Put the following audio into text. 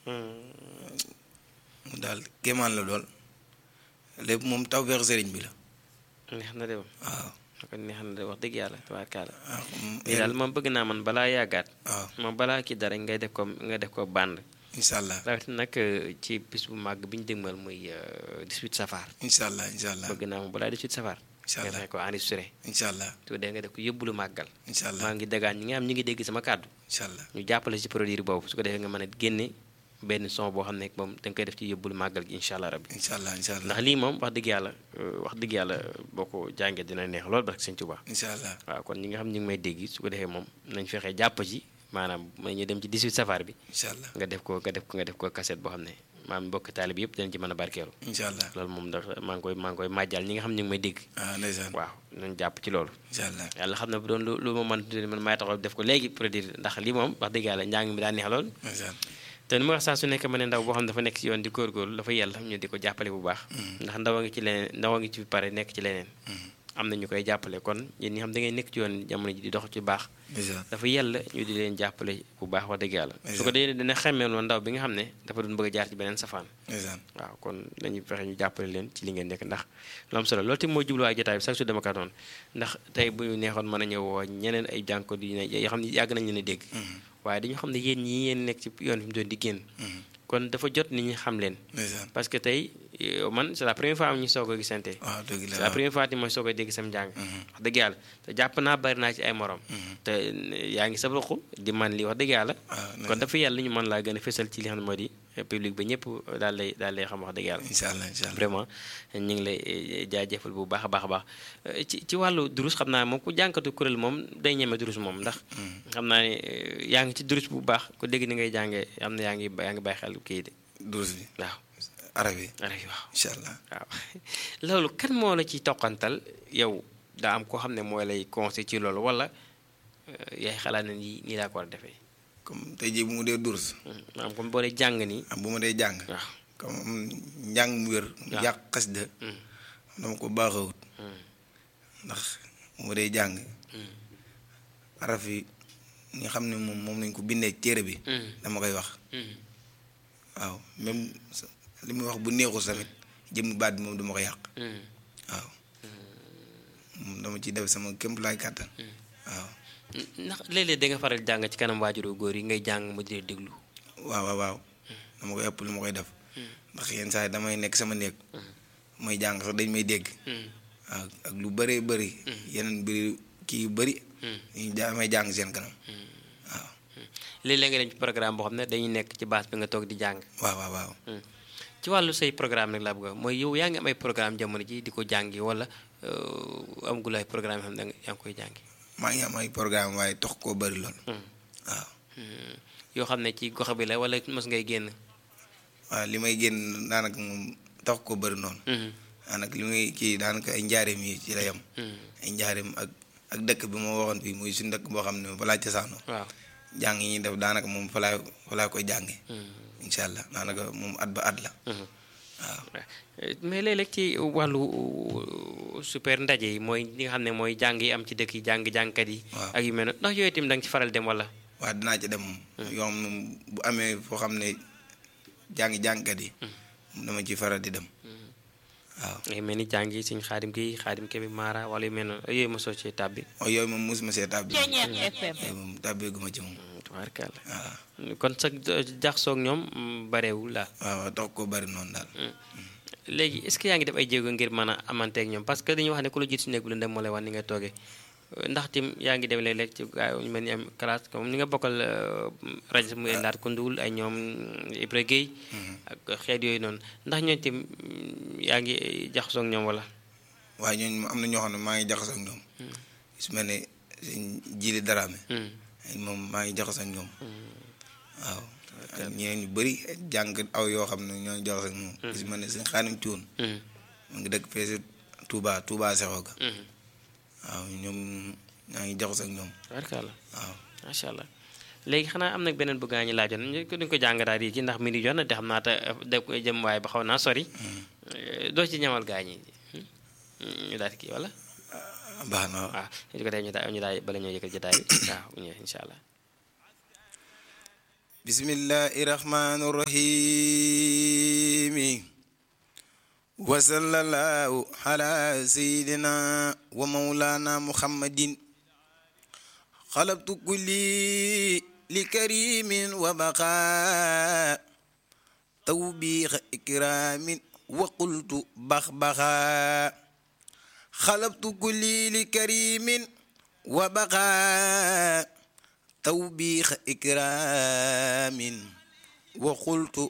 mu daal kéemaan la dool lépp moom taw feex sëriñ bi la neex na de moom waaw kon neex na de wax dëgg yàlla tubaarkaala waaw comme lii daal moom bëgg naa man balaa yàggaat waaw moom balaa kii dara ngay def ko nga def ko bànd incha allah rawatina nag ci bis bu màgg bi ñu dëgmal muy 18 safar incha allah incha allah bëgg naa moom balaa 18 safar incha nga allah fexe ko enregistré incha allah tu dee nga def ko yóbbulu màggal incha allah maa ngi dagaan ñi nga xam ñi ngi dégg sama kàddu incha allah ñu jàppale ci produit boobu su ko defee nga mën a génne benn son boo xam ne moom da nga koy def ci yóbbulu màggal gi incha allah rabbi incha allah incha allah ndax lii moom wax dëgg yàlla euh, wax dëgg yàlla boo ko jàngee dina neex lool barke sëñ Tuubaa incha allah waaw kon ñi nga xam ñi ngi may dégg su ko defee moom nañ fexe jàpp ci maanaam ma ñu dem ci 18 safar bi incha allah nga def ko nga def ko nga def ko cassette boo xam ne maam mbokk taalib yëpp dinañ ci mën a barkeelu incha allah loolu moom ndax maa ngi koy maa ngi koy màjjal ñi nga xam ñu ngi may dégg ah ndeysaan waaw nañ jàpp ci loolu incha allah yàlla xam ne bu doon lu lu ma mën man maay taxaw def ko léegi produire ndax lii moom wax dëgg yàlla njàng mi daa neex lool ndeysaan te ni ma wax saa su nekk ma ne ndaw boo xam ne dafa nekk ci yoon di góorgóorlu dafa yàlla ñu di ko jàppale bu baax ndax ndaw a ngi ci leneen ndaw a ngi ci pare nekk ci leneen am na ñu koy jàppale kon yéen ñi xam da ngay nekk ci yoon jamono ji di dox ci baax ndeysaan dafa yàlla ñu di leen jàppale bu baax wax dëgg yàlla su ko dee dina xemmee loon ndaw bi nga xam ne dafa doon bëgg a jaar ci beneen safaan ndeysaan waaw kon dañuy fexe ñu jàppale leen ci li ngeen nekk ndax lu am solo loolu tamit mooy jubluwaay jotaay bi sax su dama ka doon ndax tey bu ñu neexoon mën a ñëw woo ñeneen ay jànko di ne yoo xam ne yàgg nañ leen a dégg waaye dañu xam ne yéen ñi yéen nekk ci yoon fi mu doon di génn kon dafa jot nit ñi xam leen ndeysaan parce que tey yow man c'est la première fois am ñu soog a gisante waaw dëgg la c'est la première fois ti mooy soog a dégg sam njàng wax dëgg yàlla te jàpp naa bari naa ci ay morom te yaa ngi sabruxu di man li wax dëgg yàlla waaw kon dafa yàlla ñu mën laa gën a fésal ci li xam ne moo di public ba ñëpp daal lay daal lay xam wax dëgg yàlla incha allah incha allah vraiment ñu ngi lay jaajëfal bu baax a baax a baax ci ci wàllu durus xam naa moom ku jànkatu kuréel moom day ñeme durus moom ndax xam naa ne yaa ngi ci durus bu baax ku dégg ni ngay jàngee am na yaa ngi yaa ngi bàyyi xel kii de durus bi waaw arab yi araf yi waaw incha allah waaw loolu kan moo la ci toqantal yow daa am koo xam ne mooy lay conseil ci loolu wala yaay xalaat na nii nii laa ko war a defee comme tey jii bu mu dee durus maanaam comme boo dee jàng nii am bu ma dee jàng waaw comme njàng mu wér waaw. yàq xasida dama ko baaxawut ndax bu ma dee jàng araf yi ñi nga xam ne moom moom lañ ko bindee ci téere bi dama koy wax waaw même sa- li muy wax bu neexul tamit jëmmi baat bi moom dama ko yàq waaw moom dama ciy def sama kéem laay kàttan waaw ndax léeg-léeg da nga faral jàng ci kanam waajuru góor yi ngay jàng mu di déglu waaw waaw waaw dama koy ëpp lu ma koy def ndax yenn saa yi damay nekk sama néeg may jàng sax dañ may dégg waaw ak lu bëree bëri yeneen mbiri kii yu bëri ñu damay jàng seen kanam waaw léeg-léeg nga dem ci programme boo xam ne dañuy nekk ci base bi nga toog di jàng waaw waaw waaw ci wàllu say programme nag laa bëgg a wax mooy yow yaa ngi am ay programme jamono ji di ko jàngi wala euh, amagul ay programme yoo xam ne da nga- yaa ngi koy jàngi maa ngi am ay programme waaye tox koo bëri lool waaw Hmm. yoo xam ne ci gox bi la wala mos ngay génn waaw li may génn daanaka moom tax koo bëri noonu Mhm. daanaka li may kii daanaka ay njaareem yi ci la yem Hmm. ay njaareem ak ak dëkk bi ma waxoon fii muy suñu dëkk boo xam ne balaa cosaanoo waaw jàng yi ñuy def daanaka moom fa laay fa laa koy jànge Hmm. incha allah daanaka moom at ba at la Mhm. waaw mais léeg-léeg ci wàllu uh, super ndaje yi mooy li nga xam ne mooy jàng yi am ci dëkk yi jàng jàngkat yi Waaw. ak yu mel noonu ndax yooyu itam da nga ci faral dem wala waa dinaa ci dem moom yoo xam ne bu amee foo xam ne jàng jàngkat yi dama ci faral di dem waaw ngay mel ni jàng yi suñ xaadim gi xaadim kebe maara wala yu mel noonu yooyu mosoo ci tàbbi waaw yooyu moom mosuma see tàbbi moom Ceeñeer FM yooyu moom tàbbeeguma ci moom tubaarkàlla waaw kon sa jaxsoog ñoom mm, bareewul la waaw waaw tax koo bëri noonu daal léegi est-ce que yaa ngi def ay jéego ngir mën a amanteeg ñoom parce que dañuy wax ne ku la jiit si néeg bu lëndëm moo lay wan ni nga toogee ndax tim yaa ngi dem léeg-léeg ci gaa ñu mel ni am classe comme ni nga bokkal euh, rajo muy ndaat kunduwul ay ñoom Ibra Guèye ak xeet yooyu noonu ndax ñooñu tim mm, yaa ngi jaxasoo ak ñoom wala waaye ñooñu moom am na ñoo xam ne maa ngi jaxasoo ak ñoom su mel ne sëñ jili daraame Hmm. moom maa ngi jaxasoo ak ñoom waaw ak ñeneen ñu bëri jàng aw yoo xam ne ñoo ngi jaxasoo ak moom su mel ne sëñ xaanim cuun Hmm. mu ngi dëkk fee si Touba Touba Sexo ga Hmm. waaw ñoom ñaa ngi jaxasoo ak ñoom tubaarkàlla waaw macha allah léegi xanaa am nag beneen bu gaa ñi laajoon ñu ko duñ ko jàng daal yi ci ndax mi di jot na te xam naa te def ko jëm waaye ba xaw naa sori Eh, doo ci ñamal gaa ñi Hmm? ñu daal di kii wala baax na waaw waaw ñu ko dee ñu daal ñu daal bala ñoo yëkkal jotaay bi waaw bu ñëwee incha allah بسم الله الرحمن الرحيم وصلى الله على سيدنا ومولانا محمد خلقت كلي لكريم وبقاء توبيخ إكرام وقلت بخبخا خلقت كلي لكريم وبقاء توبيخ إكرام وقلت